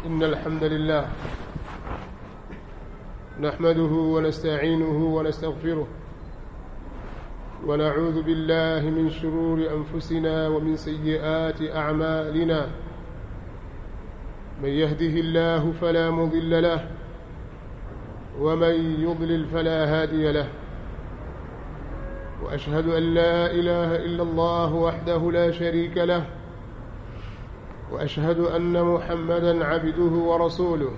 إن الحمد لله نحمده ونستعينه ونستغفره ونعوذ بالله من شرور أنفسنا ومن سيئات أعمالنا من يهده الله فلا مضل له ومن يضلل فلا هادي له وأشهد أن لا إله إلا الله وحده لا شريك له وأشهد أن محمدا عبده ورسوله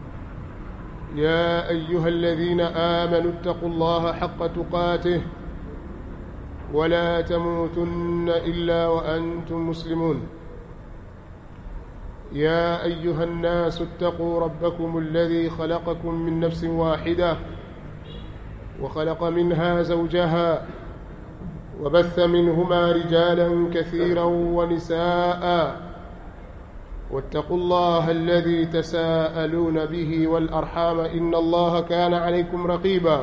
يا أيها الذين آمنوا اتقوا الله حق تقاته ولا تموتن إلا وأنتم مسلمون يا أيها الناس اتقوا ربكم الذي خلقكم من نفس واحدة وخلق منها زوجها وبث منهما رجالا كثيرا ونساء واتقوا الله الذي تساءلون به والأرحام إن الله كان عليكم رقيبا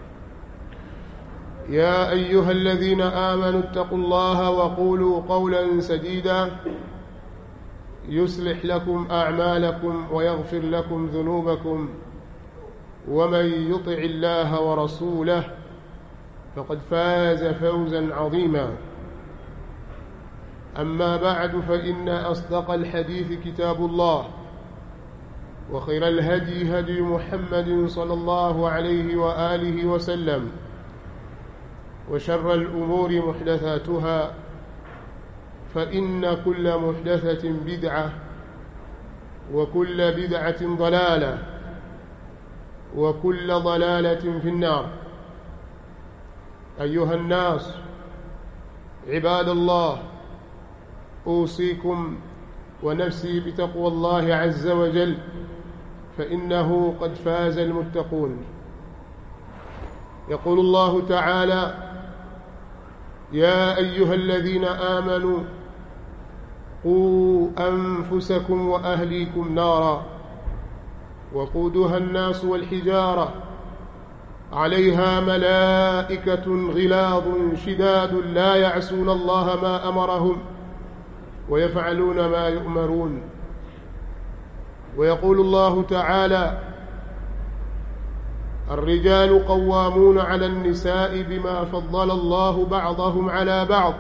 يا أيها الذين آمنوا اتقوا الله وقولوا قولا سديدا يصلح لكم أعمالكم ويغفر لكم ذنوبكم ومن يطع الله ورسوله فقد فاز فوزا عظيما أما بعد فإن أصدق الحديث كتاب الله وخير الهدي هدي محمد صلى الله عليه وآله وسلم وشر الأمور محدثاتها فإن كل محدثة بدعة وكل بدعة ضلالة وكل ضلالة في النار أيها الناس عباد الله أوصيكم ونفسي بتقوى الله عز وجل فإنه قد فاز المتقون يقول الله تعالى يا أيها الذين آمنوا قوا أنفسكم وأهليكم نارا وقودها الناس والحجارة عليها ملائكة غلاظ شداد لا يعصون الله ما أمرهم ويفعلون ما يؤمرون ويقول الله تعالى الرجال قوامون على النساء بما فضل الله بعضهم على بعض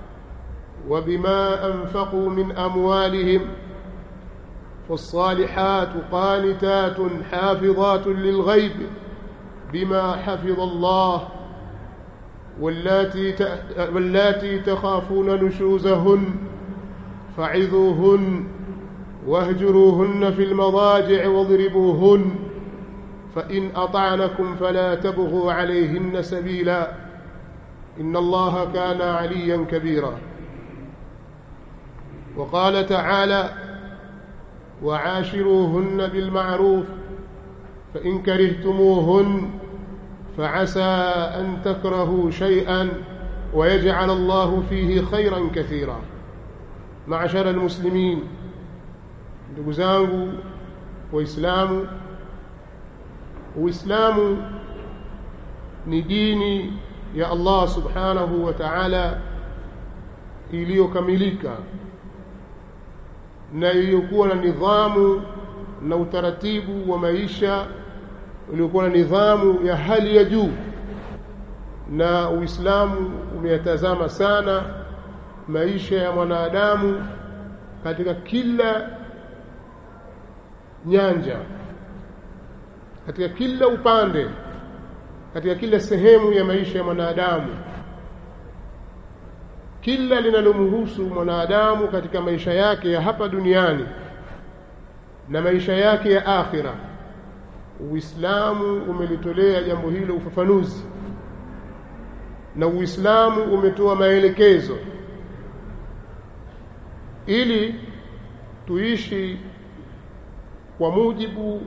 وبما أنفقوا من أموالهم فالصالحات قانتات حافظات للغيب بما حفظ الله واللاتي واللاتي تخافون نشوزهن فعظوهن واهجروهن في المضاجع واضربوهن فإن أطعنكم فلا تبغوا عليهن سبيلا إن الله كان عليا كبيرا وقال تعالى وعاشروهن بالمعروف فإن كرهتموهن فعسى أن تكرهوا شيئا ويجعل الله فيه خيرا كثيرا معشر المسلمين ndugu zangu waislamu uislamu ni dini ya Allah subhanahu wa ta'ala iliyokamilika na iliyokuwa na nidhamu na utaratibu wa maisha uliokuwa na nidhamu ya hali ya juu na uislamu umeyatazama sana maisha ya mwanadamu katika kila nyanja katika kila upande katika kila sehemu ya maisha ya mwanadamu kila linalomhusu mwanadamu katika maisha yake ya hapa duniani na maisha yake ya akhira Uislamu umelitolea jambo hilo ufafanuzi na Uislamu umetoa maelekezo ili tuishi kwa mujibu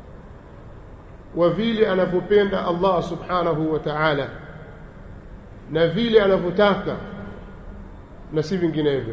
wa vile anavyopenda Allah subhanahu wa ta'ala na vile anavyotaka na si vinginevyo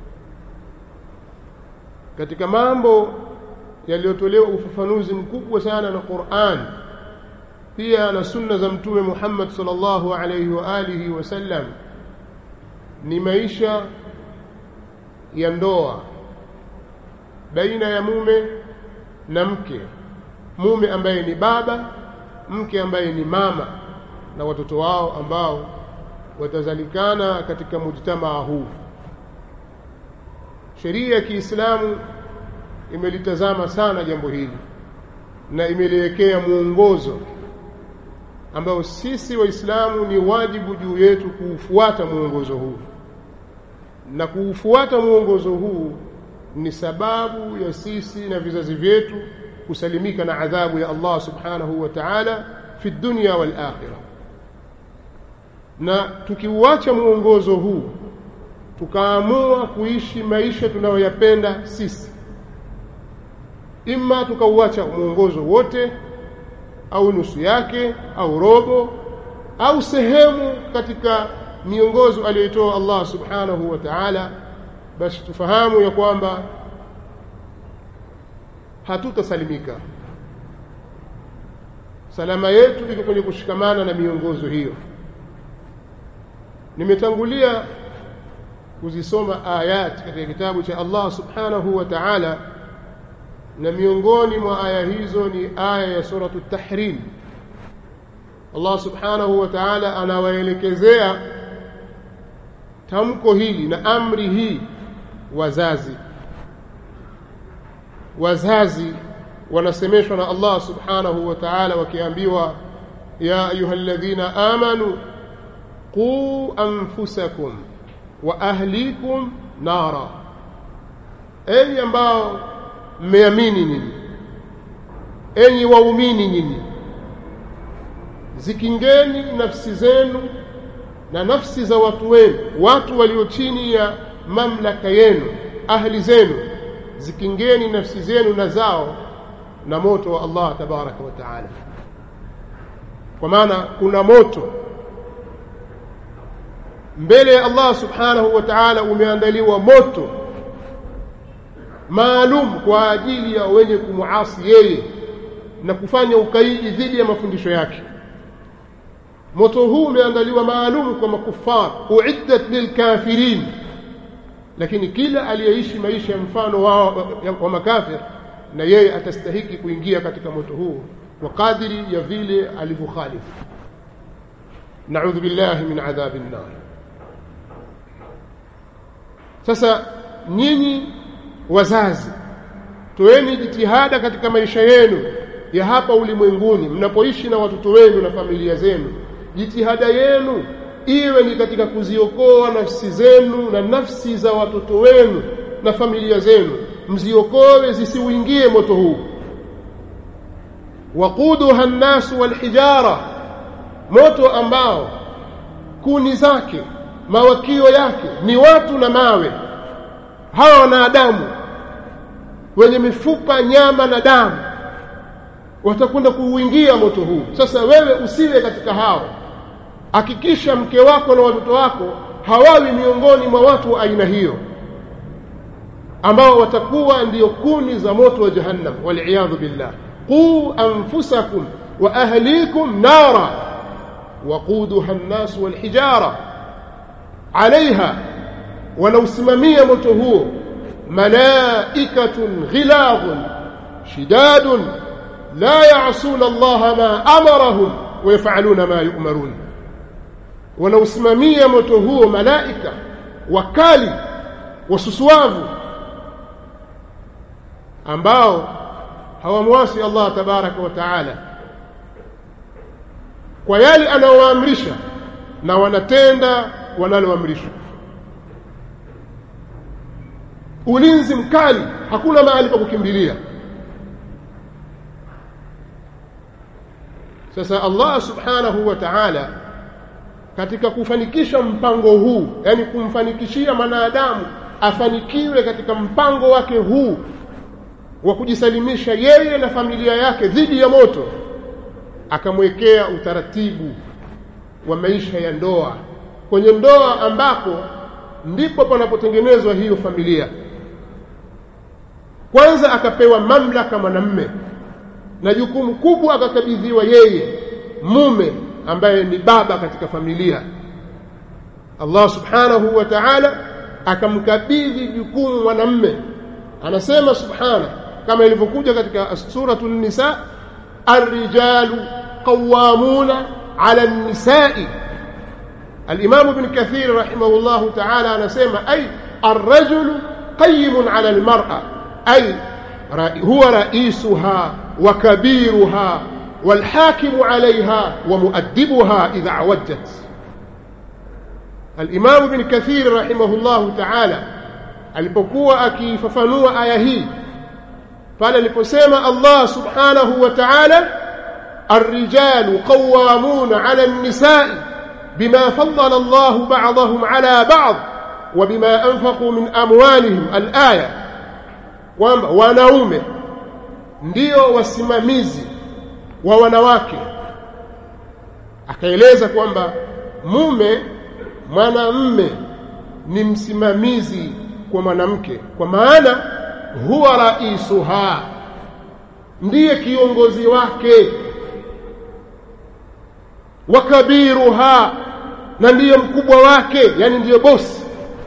katika mambo yaliyotolewa ufafanuzi mkubwa sana na Qur'an pia na sunna za mtume Muhammad sallallahu alayhi wa alihi wasallam ni maisha ya ndoa baina ya mume na mke mume ambaye ni baba mke ambaye ni mama na watoto wao ambao watazalikana katika mujtamaa huu sheria ya Kiislamu imelitazama sana jambo hili na imeliwekea mwongozo ambao sisi waislamu ni wajibu juu yetu kuufuata mwongozo huu na kuufuata mwongozo huu ni sababu ya sisi na vizazi vyetu kusalimika na adhabu ya Allah subhanahu wa ta'ala fi dunya wal akhirah na tukiuacha mwongozo huu tukaamua kuishi maisha tunayoyapenda sisi imma tukauacha mwongozo wote au nusu yake au robo au sehemu katika miongozo aliyotoa Allah subhanahu wa ta'ala basi tufahamu ya kwamba hatutasalimika salama yetu iko kwenye kushikamana na miongozo hiyo nimetangulia kuzisoma ayat katika kitabu cha Allah subhanahu wa ta'ala na miongoni mwa aya hizo ni aya ya suratu tahrim Allah subhanahu wa ta'ala anawaelekezea tamko hili na amri hii wazazi wazazi wanasemeshwa na Allah subhanahu wa ta'ala wakiambiwa ya ayyuhalladhina amanu qu anfusakum wa ahlikum nara enyi ambao mmeamini nyinyi enyi waumini nyinyi zikingeni nafsi zenu na nafsi za watu wenu watu walio chini ya mamlaka yenu ahli zenu zikingeni nafsi zenu na zao na moto wa Allah tabaraka wa taala kwa maana kuna moto mbele ya Allah subhanahu wa ta'ala umeandaliwa moto maalum kwa ajili ya wenye kumuasi yeye na kufanya ukaidi dhidi ya mafundisho yake moto huu umeandaliwa maalum kwa makufar uiddat lilkafirin lakini kila aliyeishi maisha ya mfano wa, wa, wa makafir na yeye atastahiki kuingia katika moto huu kwa kadiri ya vile alivyokhalifu naudhu billahi min adhabi nnar sasa nyinyi wazazi toeni jitihada katika maisha yenu ya hapa ulimwenguni mnapoishi na watoto wenu na familia zenu jitihada yenu iwe ni katika kuziokoa nafsi zenu na nafsi za watoto wenu na familia zenu mziokoe zisiuingie moto huu waquduha nnasu walhijara moto ambao kuni zake mawakio yake ni watu na mawe hawa wanadamu wenye mifupa nyama na damu watakwenda kuuingia moto huu sasa wewe usiwe katika hao hakikisha mke wako na watoto wako hawawi miongoni mwa watu wa aina hiyo ambao watakuwa ndiyo kuni za moto wa jahannam waliyadhu billah quu anfusakum wa ahlikum nara waquduha an-nas wal-hijara alaiha wanausimamia moto huo malaikatun ghiladhun shidadun la ya'suna Allah ma amarahum wa yaf'aluna ma yu'marun wanausimamia moto huo malaika wakali wasusuavu ambao hawamwasi Allah tabaraka wa taala kwa yale anayowaamrisha na wanatenda wanaloamrishwa ulinzi mkali hakuna mahali pa kukimbilia sasa Allah subhanahu wa ta'ala katika kufanikisha mpango huu yani kumfanikishia mwanadamu afanikiwe katika mpango wake huu wa kujisalimisha yeye na familia yake dhidi ya moto akamwekea utaratibu wa maisha ya ndoa kwenye ndoa ambako ndipo panapotengenezwa hiyo familia kwanza akapewa mamlaka mwanamme na jukumu kubwa akakabidhiwa yeye mume ambaye ni baba katika familia Allah subhanahu wa ta'ala akamkabidhi jukumu mwanamme anasema subhana kama ilivyokuja katika suratul nisa الرجال قوامون على النساء الإمام ابن كثير رحمه الله تعالى نسمى أي الرجل قيم على المرأة أي هو رئيسها وكبيرها والحاكم عليها ومؤدبها إذا عوجت الإمام ابن كثير رحمه الله تعالى alipokuwa akifafanua aya hii pale aliposema Allah subhanahu wa ta'ala الرجال قوامون على النساء بما فضل الله بعضهم على بعض وبما أنفقوا من أموالهم الآية kwamba wanaume ndio wasimamizi wa wanawake akaeleza kwamba mume mwanamme ni msimamizi kwa mwanamke kwa maana huwa raisuha ndiye kiongozi wake wa kabiruha na ndiye mkubwa wake yani ndiye bosi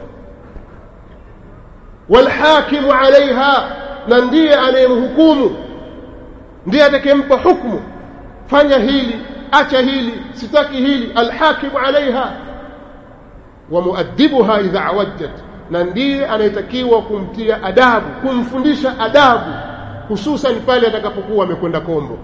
walhakimu alaiha na ndiye anayemhukumu ndiye atakayempa hukumu fanya hili acha hili sitaki hili alhakimu alaiha wa muaddibuha idha awajjat na ndiye anayetakiwa kumtia adabu kumfundisha adabu hususan pale atakapokuwa amekwenda kombo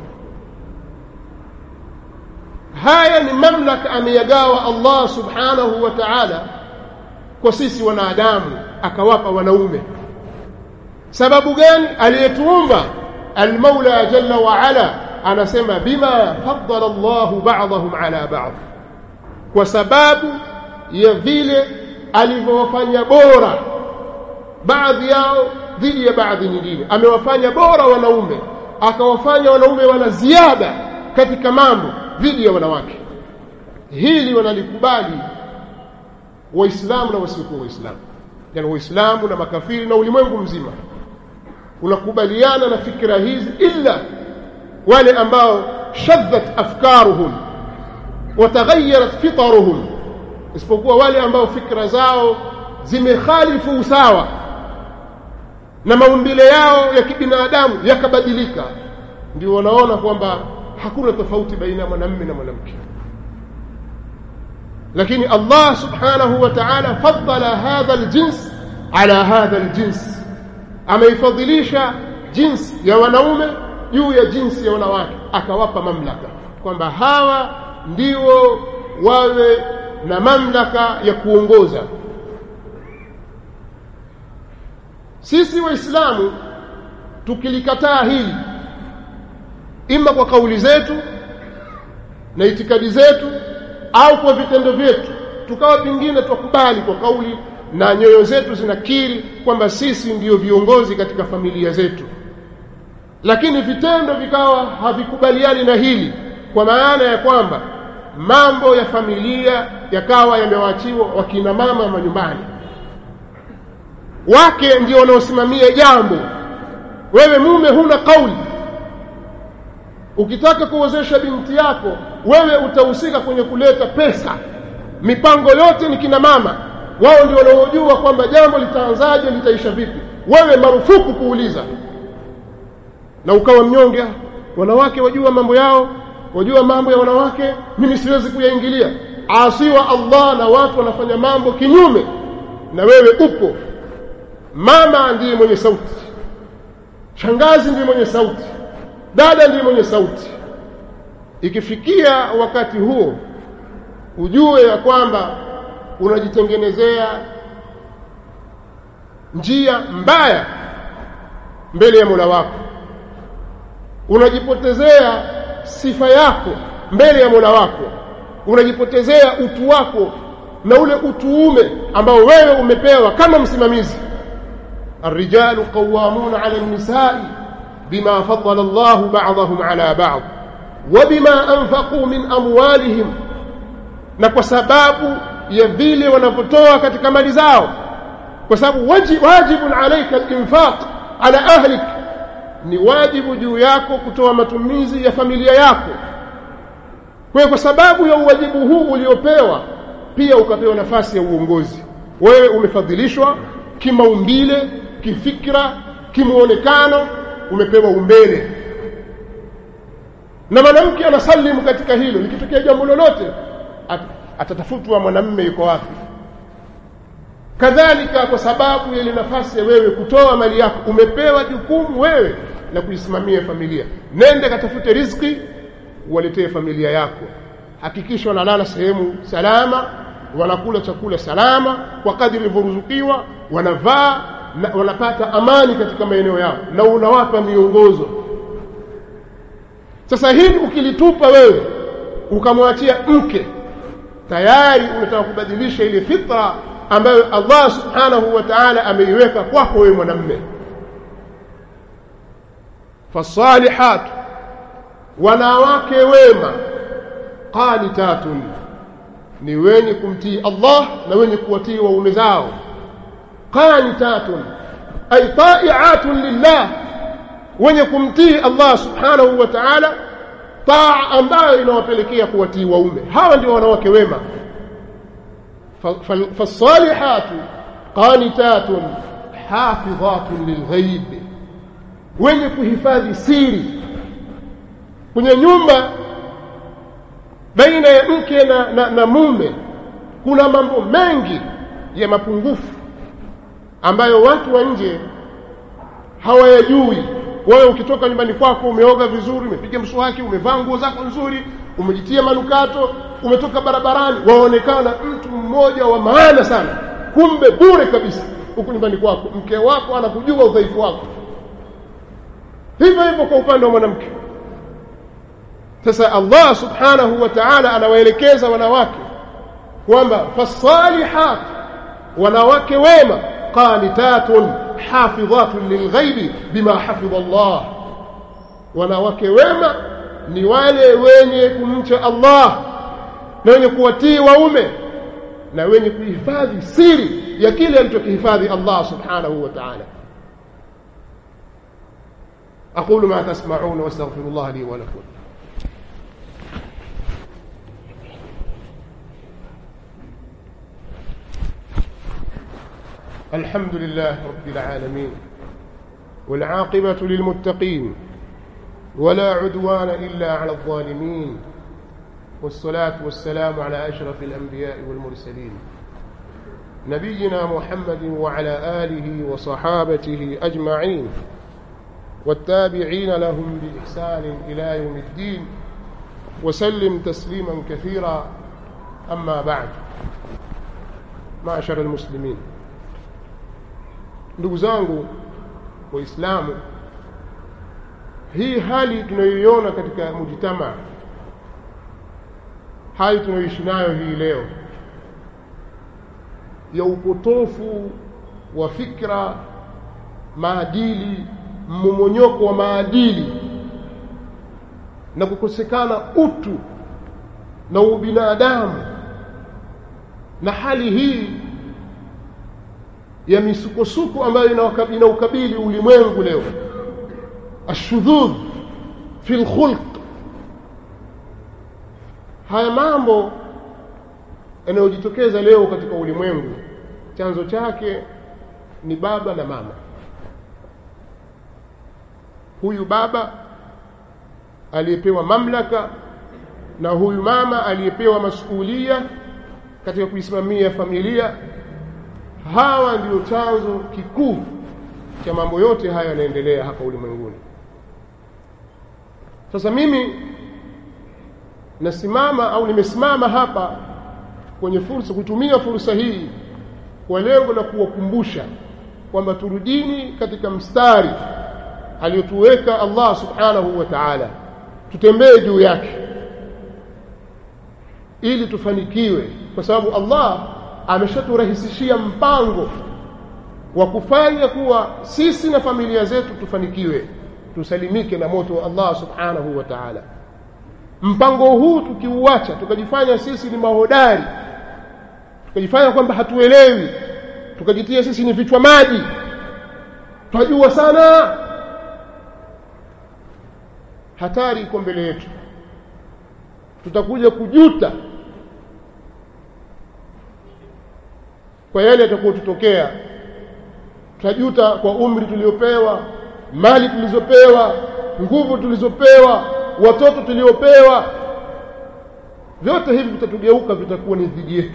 haya ni mamlaka ameyagawa Allah subhanahu wa ta'ala kwa sisi wanadamu akawapa wanaume sababu gani aliyetuumba almaula jalla wa ala anasema bima faddala Allah ba'dahum ala ba'd kwa sababu ya vile alivyowafanya bora baadhi yao dhidi ya baadhi nyingine amewafanya bora wanaume akawafanya wanaume wana ziada katika mambo dhidi ya wanawake hili wanalikubali waislamu na wasiokuwa waislamu yani waislamu na makafiri na ulimwengu mzima unakubaliana na fikra hizi illa wale ambao shaddat afkaruhum wataghayarat fitaruhum isipokuwa wale ambao fikra zao zimekhalifu usawa na maumbile yao ya kibinadamu yakabadilika ndio wanaona kwamba hakuna tofauti baina ya mwanamume na mwanamke lakini Allah subhanahu wa ta'ala faddala hadha aljins ala hadha aljins ameifadhilisha jinsi ya wanaume juu ya jinsi ya wanawake akawapa mamlaka kwamba hawa ndio wawe na mamlaka ya kuongoza sisi waislamu tukilikataa hili ima kwa kauli zetu na itikadi zetu au kwa vitendo vyetu tukawa pingine tukubali kwa kauli na nyoyo zetu zinakiri kwamba sisi ndiyo viongozi katika familia zetu lakini vitendo vikawa havikubaliani na hili kwa maana ya kwamba mambo ya familia yakawa yamewaachiwa wakina mama manyumbani wake ndio wanaosimamia jambo wewe mume huna kauli ukitaka kuozesha binti yako wewe utahusika kwenye kuleta pesa mipango yote ni kina mama wao ndio wanaojua kwamba jambo litaanzaje litaisha vipi wewe marufuku kuuliza na ukawa mnyonge wanawake wajua mambo yao wajua mambo ya wanawake mimi siwezi kuyaingilia asiwa Allah na watu wanafanya mambo kinyume na wewe upo mama ndiye mwenye sauti shangazi ndiye mwenye sauti dada ndiye mwenye sauti ikifikia wakati huo ujue ya kwamba unajitengenezea njia mbaya mbele ya Mola wako unajipotezea sifa yako mbele ya Mola wako unajipotezea utu wako na ule utuume ambao wewe umepewa kama msimamizi الرجال قوامون على النساء بما فضل الله بعضهم على بعض وبما أنفقوا من أموالهم na kwa sababu ya vile wanavyotoa katika mali zao kwa sababu wajibun alaika al-infaq ala ahlik ni wajibu juu yako kutoa matumizi ya familia yako kwa kwa sababu ya uwajibu huu uliopewa pia ukapewa nafasi ya uongozi wewe umefadhilishwa kimaumbile kifikra kimuonekano umepewa umbele na mwanamke anasalimu katika hilo likitokea jambo lolote at, atatafutwa mwanamme yuko wapi kadhalika kwa sababu ya ile nafasi ya wewe kutoa mali yako umepewa jukumu wewe la kuisimamia familia nende katafute riziki uwaletee familia yako hakikisha wanalala sehemu salama wanakula chakula salama kwa kadri ilivyoruzukiwa wanavaa na wanapata amani katika maeneo yao na unawapa miongozo sasa hili ukilitupa wewe ukamwachia mke tayari unataka kubadilisha ile fitra ambayo Allah subhanahu wa ta'ala ameiweka kwako wewe mwanamme fasalihat wanawake wema qanitatun ni wenye kumtii Allah na wenye kuwatii waume zao qanitatun ay ta'i'atun lillah wenye kumtii Allah subhanahu wa ta'ala taa ambayo inawapelekea kuwatii waume hawa ndio wanawake wema فالصالحات قانتات حافظات للغيب wenye kuhifadhi siri kwenye nyumba baina ya mke na, na, na mume kuna mambo mengi ya mapungufu ambayo watu wa nje hawayajui wewe ukitoka nyumbani kwako umeoga vizuri umepiga mswaki umevaa nguo zako nzuri umejitia manukato umetoka barabarani waonekana mtu mmoja wa maana sana kumbe bure kabisa huku nyumbani kwako mke wako anakujua udhaifu wako hivyo hivyo kwa upande wa mwanamke sasa Allah subhanahu wa ta'ala anawaelekeza wanawake kwamba fasalihat wanawake wema qanitatun hafidhatun lilghaibi bima hafidha Allah wanawake wema ni wale wenye kumcha Allah na wenye kuwatii waume na wenye kuhifadhi siri ya kile alichokihifadhi Allah subhanahu wa ta'ala أقول ما تسمعون واستغفر الله لي ولكم الحمد لله رب العالمين والعاقبة للمتقين ولا عدوان إلا على الظالمين والصلاة والسلام على أشرف الأنبياء والمرسلين نبينا محمد وعلى آله وصحابته أجمعين والتابعين لهم بإحسان إلى يوم الدين وسلم تسليما كثيرا أما بعد معشر المسلمين ndugu zangu waislamu hii hali tunayoiona katika mujitama hali tunayoishi nayo hii leo ya upotofu wa fikra maadili mmomonyoko wa maadili na kukosekana utu na ubinadamu na hali hii ya misukosuko ambayo inaukabili ulimwengu leo ashudhudh fi lkhulq haya mambo yanayojitokeza leo katika ulimwengu chanzo chake ni baba na mama huyu baba aliyepewa mamlaka na huyu mama aliyepewa masuulia katika kuisimamia familia hawa ndio chanzo kikuu cha mambo yote haya yanaendelea hapa ulimwenguni sasa mimi nasimama au nimesimama hapa kwenye fursa kutumia fursa hii kwa lengo la kuwakumbusha kwamba turudini katika mstari aliyotuweka Allah subhanahu wa ta'ala tutembee juu yake ili tufanikiwe kwa sababu Allah ameshaturahisishia mpango wa kufanya kuwa sisi na familia zetu tufanikiwe tusalimike na moto wa Allah subhanahu wa ta'ala mpango huu tukiuacha tukajifanya sisi ni mahodari tukajifanya kwamba hatuelewi tukajitia sisi ni vichwa maji twajua sana hatari iko mbele yetu tutakuja kujuta kwa yale yatakayotutokea tutajuta kwa umri tuliopewa mali tulizopewa nguvu tulizopewa watoto tuliopewa vyote hivi vitatugeuka vitakuwa ni dhidi yetu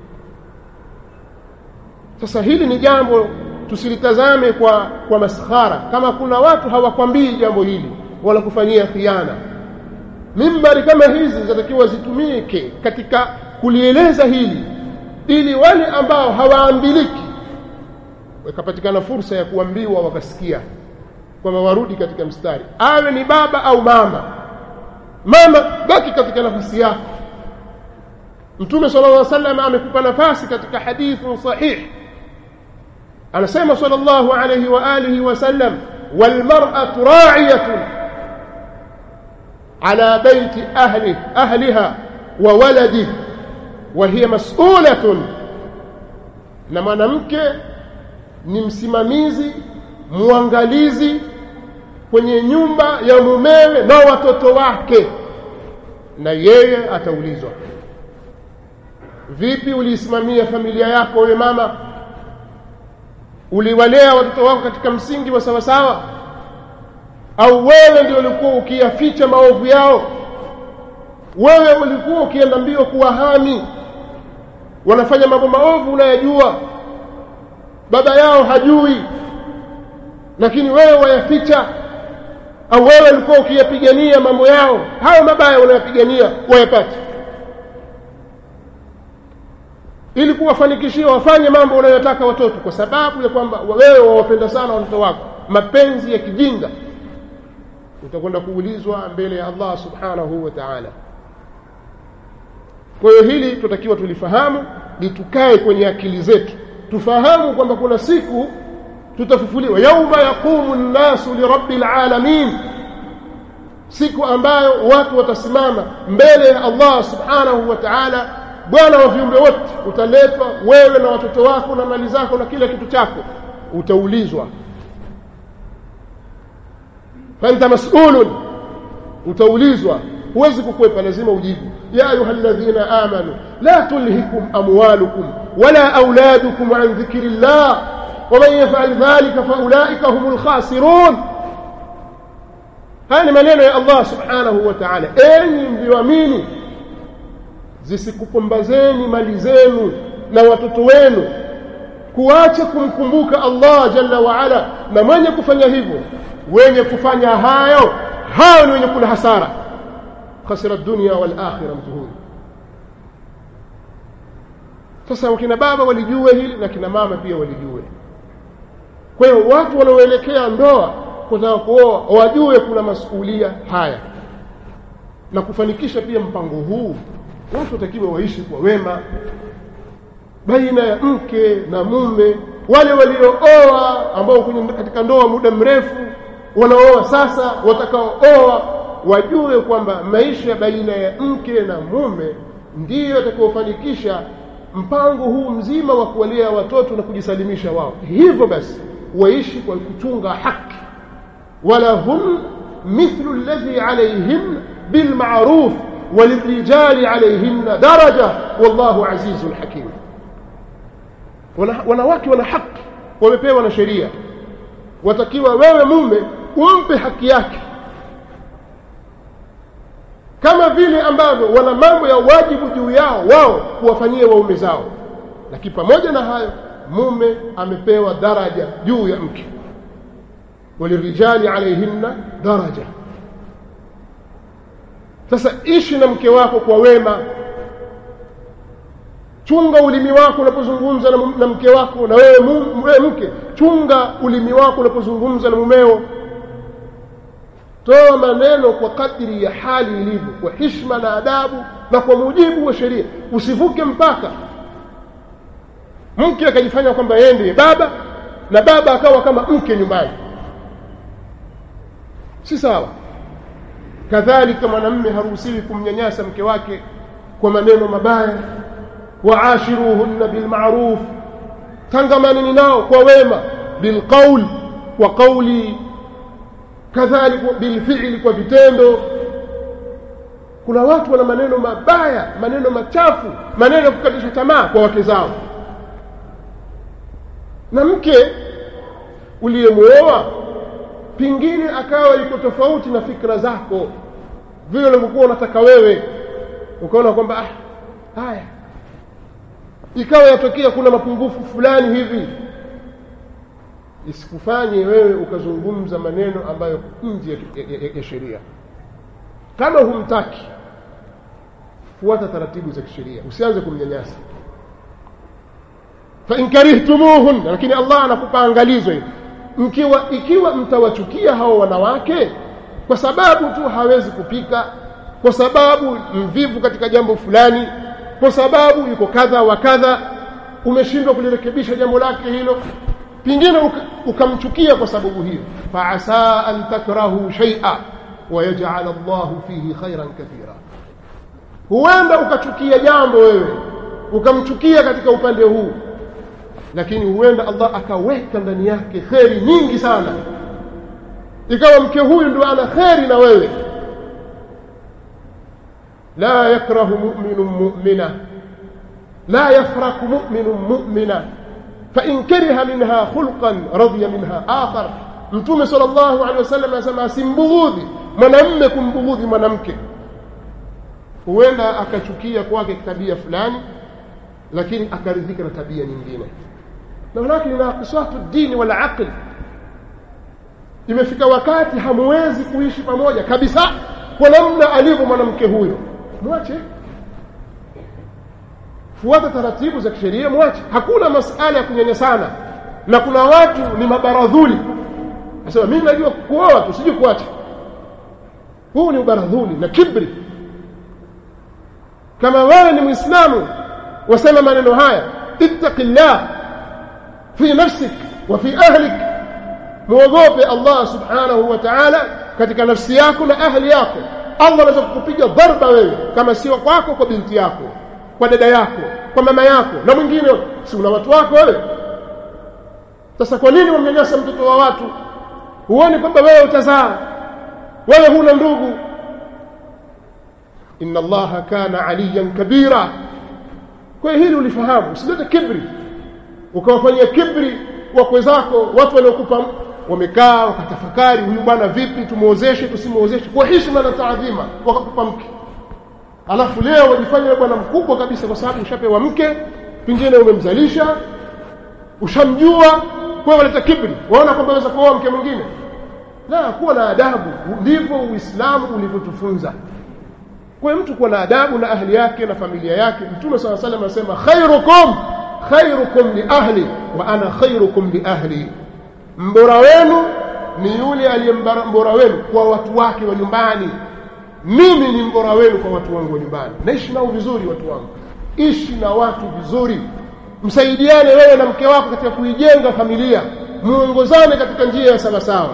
sasa hili ni jambo tusilitazame kwa kwa maskhara kama kuna watu hawakwambii jambo hili wala kufanyia khiana mimbari kama hizi zinatakiwa zitumike katika kulieleza hili ili wale ambao hawaambiliki wakapatikana fursa ya kuambiwa wakasikia kwamba warudi katika mstari awe ni baba au mama mama baki katika nafasi yako mtume sallallahu alaihi wasallam amekupa nafasi katika hadithu sahih anasema sallallahu alaihi wa alihi wasallam walmar'atu ra'iyatun ala baiti ahli ahliha wa waladihi wa hiya mas'ulatun na mwanamke ni msimamizi muangalizi kwenye nyumba ya mumewe na watoto wake na yeye ataulizwa vipi uliisimamia familia yako wewe mama uliwalea watoto wako katika msingi wa sawasawa au wewe ndio ulikuwa ukiyaficha maovu yao wewe ulikuwa ukienda mbio kuwahami wanafanya mambo maovu unayajua baba yao hajui lakini wewe wayaficha au wewe ulikuwa ukiyapigania mambo yao hayo mabaya unayapigania wayapate ili kuwafanikishia wafanye mambo unayotaka watoto kwa sababu ya kwamba wewe wawapenda sana watoto wako mapenzi ya kijinga utakwenda kuulizwa mbele ya Allah subhanahu wa ta'ala kwa hiyo hili tutakiwa tulifahamu litukae kwenye akili zetu tufahamu kwamba kuna siku tutafufuliwa yauma yaqumu nnasu lirabbil alamin siku ambayo watu watasimama mbele ya Allah subhanahu wa ta'ala bwana wa viumbe wote utaletwa wewe na watoto wako na mali zako na kila kitu chako utaulizwa fanta mas'ulun utaulizwa huwezi kukwepa lazima ujibu ya ayyuhalladhina amanu la tulhikum amwalukum wala auladukum an dhikrillah ومن يفعل ذلك فاولئك هم الخاسرون haya ni maneno ya Allah subhanahu wa ta'ala enyi mlioamini zisikupumbazeni mali zenu na watoto wenu kuacha kumkumbuka Allah jalla wa ala na mwenye kufanya hivyo wenye kufanya hayo hao ni wenye kula hasara khasira dunya wal akhirah mtuhuri sasa wakina baba walijue hili na kina mama pia walijue kwa hiyo watu wanaoelekea ndoa kutaka kuoa wajue kuna masuhulia haya na kufanikisha pia mpango huu watu watakiwa waishi kwa wema baina ya mke na mume wale waliooa ambao kwenye katika ndoa muda mrefu wanaoa sasa watakaooa wajue kwamba maisha baina ya mke na mume ndiyo yatakayofanikisha mpango huu mzima wa kuwalea watoto na kujisalimisha wao hivyo basi waishi kwa kuchunga haki wala hum mithlu alladhi alayhim bilma'ruf وللرجال عليهن درجة والله عزيز حكيم wanawake wana haki wamepewa na sheria watakiwa wewe mume umpe haki yake kama vile ambavyo wana mambo ya wajibu juu yao wao kuwafanyia waume zao lakini pamoja na hayo mume amepewa daraja juu ya mke walirijali alaihinna daraja sasa ishi na mke wako kwa wema chunga ulimi wako unapozungumza na, na mke wako na wewe, wewe mke chunga ulimi wako unapozungumza na mumeo toa maneno kwa kadri ya hali ilivyo kwa hishma na adabu na kwa mujibu wa sheria usivuke mpaka mke akajifanya kwamba yeye ndiye baba na baba akawa kama mke nyumbani si sawa kadhalika mwanamme haruhusiwi kumnyanyasa mke wake kwa maneno mabaya waashiruhunna bilma'ruf tangamanini nao kwa wema bilqaul kwa kauli kadhalika bilfi'li kwa vitendo kuna watu wana maneno mabaya maneno machafu maneno ya kukatisha tamaa kwa wake zao na mke uliyemuoa pingine akawa iko tofauti na fikra zako vile ulivyokuwa unataka wewe ukaona kwamba ah haya ikawa yatokea kuna mapungufu fulani hivi isikufanye wewe ukazungumza maneno ambayo nje ya, ya, ya, ya sheria kama humtaki fuata taratibu za kisheria usianze kumnyanyasa fa in karihtumuhun lakini Allah anakupa angalizo hili mkiwa ikiwa mtawachukia hao wanawake kwa sababu tu hawezi kupika kwa sababu mvivu katika jambo fulani kwa sababu yuko kadha wa kadha umeshindwa kulirekebisha jambo lake hilo pingine ukamchukia kwa sababu hiyo fa asa an takrahu shay'a wa yaj'al Allah fihi khairan kathira huenda ukachukia jambo wewe ukamchukia katika upande huu lakini huenda Allah akaweka ndani yake kheri nyingi sana ikawa mke huyu ndio ana kheri na wewe la yakrahu mu'minun mu'mina la yafraku mu'minun mu'mina fa in kariha minha khulqan radiya minha akhar mtume sallallahu alaihi wasallam anasema asimbughudhi mwanamme kumbughudhi mwanamke huenda akachukia kwake tabia fulani lakini akaridhika na tabia nyingine na lakini na kiswatu dini wala aql imefika wakati hamwezi kuishi pamoja kabisa kwa namna alivyo mwanamke huyo mwache fuata taratibu za kisheria mwache hakuna masala ya kunyanyasana na kuna watu ni mabaradhuli nasema mimi najua kuoa tu sijui kuacha huu ni ubaradhuli na kibri kama wewe ni muislamu wasema maneno haya ittaqillah fi nafsik wa fi ahlik muogope Allah subhanahu wa ta'ala katika nafsi yako na ahli yako Allah anaweza kukupiga dharba wewe kama sio kwako kwa binti yako kwa dada yako kwa mama yako na mwingine si una watu wako wewe sasa kwa nini wamnyanyasa mtoto wa watu huoni kwamba wewe utazaa wewe huna ndugu inna allaha kana aliyan kabira kwa hili ulifahamu usilete kibri ukawafanyia kibri wakwe zako watu waliokupa wamekaa wakatafakari huyu bwana vipi tumuozeshe tusimuozeshe kwa heshima na taadhima wakakupa mke alafu leo wajifanya bwana mkubwa kabisa kwa sababu ushapewa mke pengine umemzalisha ushamjua kwa waleta kibri waona kwamba waweza kuoa mke mwingine la kuwa na adabu ndivyo uislamu ulivyotufunza kwa mtu kuwa na adabu na ahli yake na familia yake mtume swalla salam anasema khairukum khairukum li ahli wa ana khairukum li ahli mbora wenu ni yule aliyembora wenu kwa watu wake wa nyumbani mimi ni mbora wenu kwa watu wangu wa nyumbani naishi nao vizuri watu wangu ishi na watu vizuri msaidiane wewe na mke wako katika kuijenga familia muongozane katika njia ya sawasawa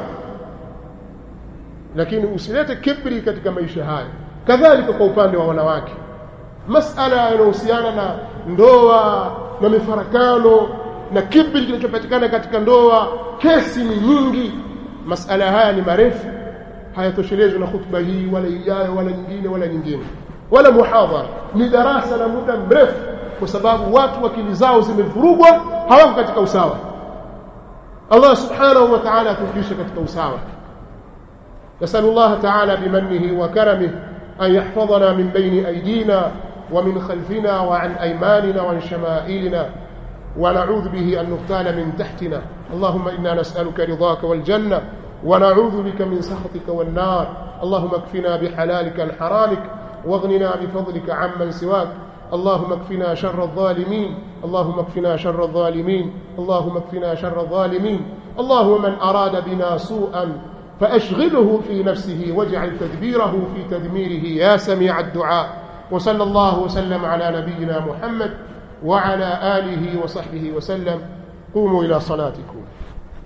lakini usilete kibri katika maisha haya kadhalika kwa upande wa wanawake masala yanayohusiana na ndoa na mifarakano na kibri kinachopatikana katika ndoa kesi ni nyingi masala haya ni marefu hayatoshelezwi na khutba hii wala ijayo wala nyingine wala nyingine wala muhadhara ni darasa la muda mrefu kwa sababu watu akili zao zimevurugwa hawako katika usawa Allah subhanahu wa ta'ala atufundishe katika usawa نسأل الله تعالى بمنه وكرمه أن يحفظنا من بين أيدينا ومن خلفنا وعن أيماننا وعن شمائلنا ونعوذ به أن نغتال من تحتنا اللهم إنا نسألك رضاك والجنة ونعوذ بك من سخطك والنار اللهم اكفنا بحلالك عن حرامك واغننا بفضلك عمن سواك اللهم اكفنا شر الظالمين اللهم اكفنا شر الظالمين اللهم اكفنا شر الظالمين اللهم من أراد بنا سوءا فأشغله في نفسه واجعل تدبيره في تدميره يا سميع الدعاء وصلى الله وسلم على نبينا محمد وعلى آله وصحبه وسلم قوموا إلى صلاتكم